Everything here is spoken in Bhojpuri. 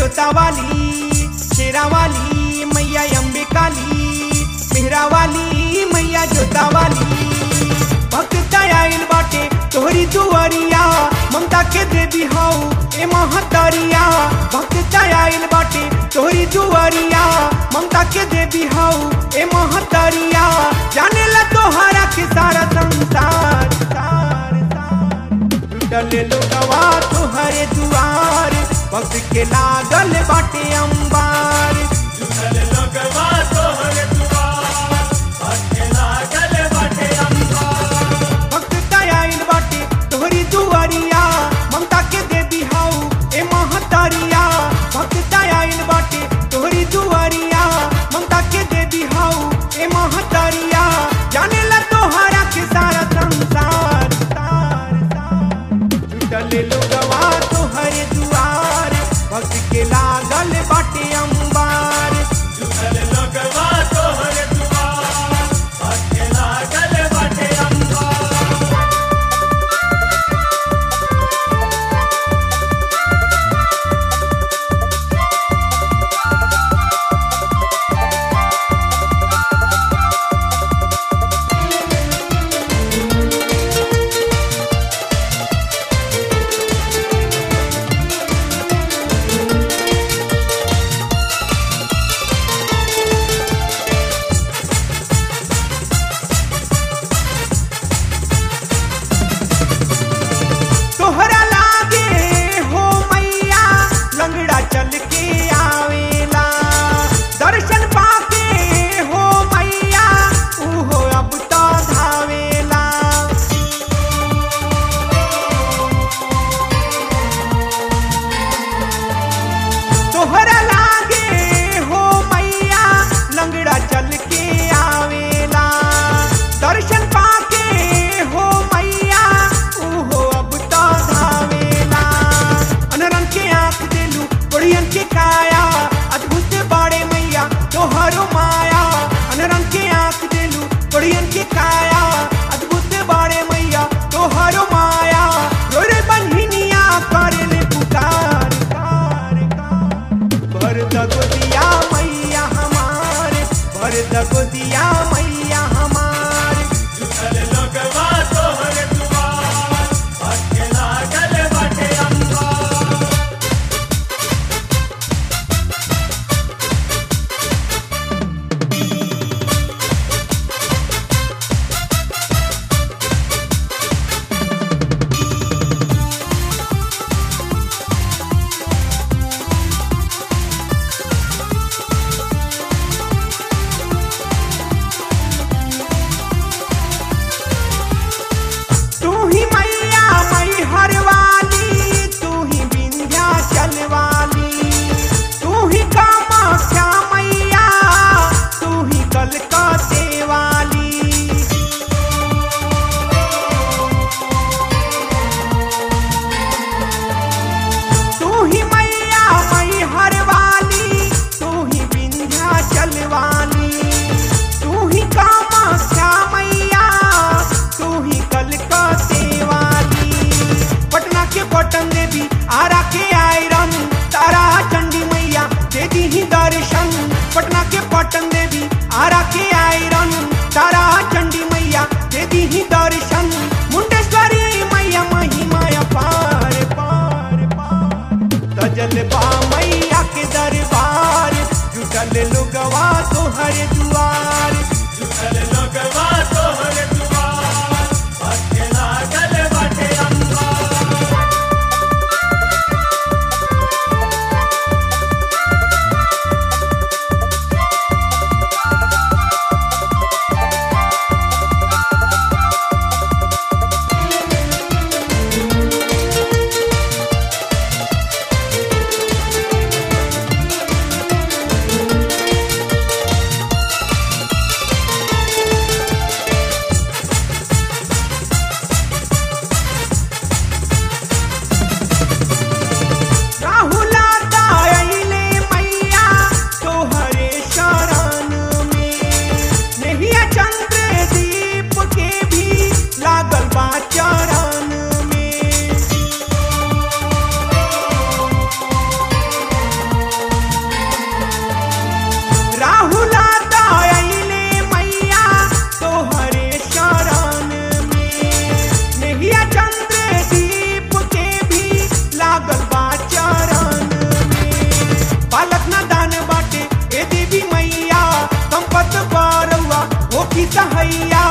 जोता वाली शेरा वाली मैया अम्बे काली मेहरा वाली मैया जोता वाली भक्त आइल बाटे तोहरी दुआरिया ममता के देवी हऊ ए महतरिया भक्त आइल बाटे तोहरी दुआरिया ममता के देवी हऊ ए महतरिया जाने ला तोहरा के सारा संसार सार, सार। डले लोगवा तोहरे दुआर भक्त के लागल बाटे अंबार जुटल लोगवा तोहर दुआर, भक्के लागल बाटे अंबार। भक्त आइल बाटे तोहरी दुआरिया ममता के देवी हऊ ए महतारिया भक्त आइल बाटे तोहरी दुआरिया ममता के देवी हऊ ए महतारिया जाने ला तोहरा के सारा संसार सार, सार। जुटल लोगवा तोहरे दुआर भक्त के लागल बाटे अंबार जुटल लोगवा तोहर दुआर, भक्के लागल बाटे अंबार। तोहरा लागे हो मैया लंगड़ा चल के आवेला दर्शन पाके हो मैया उहो अब तो धावेला तोहरा लागे हो मैया लंगड़ा चल के आवेला दर्शन पाके हो मैया उहो अब तो धावेला अनरन के आंख देलू बड़ियन के काया अद्भुत बाड़े मैया तोहरो माया अनरन के आंख देलू बड़ियन के काया अद्भुत बाड़े मैया तोहरो माया रोरे बन्हिनिया करले पुकार कार कार भर दगोदिया मैया हमार भर दगोदिया मैया हमार जुटल लोगवा तोहर दुआर, भक्के लागल बाटे अंबार। तू ही मैया मई हर वाली तू ही विंध्याचल वाली तू ही कामाख्या मैया तू ही कलकत्ते वाली तू ही मैया मई हर वाली तू ही विंध्याचल वाली तू ही कामाख्या मैया तू ही कलकत्ते वाली पटना के पटन देवी आरा के आयरन तारा चंडी मैया दे दी ही दर्शन पटना के पटन देवी आरा के आयरन तारा चंडी मैया दे दी ही दर्शन मुंडेश्वरी मैया महिमा पार पार पार तजल बा मैया के दरबार जुटल लोगवा तोहर दुआर जुटल लोगवा तोहर दुआर, भक्के लागल बाटे अंबार। कहैया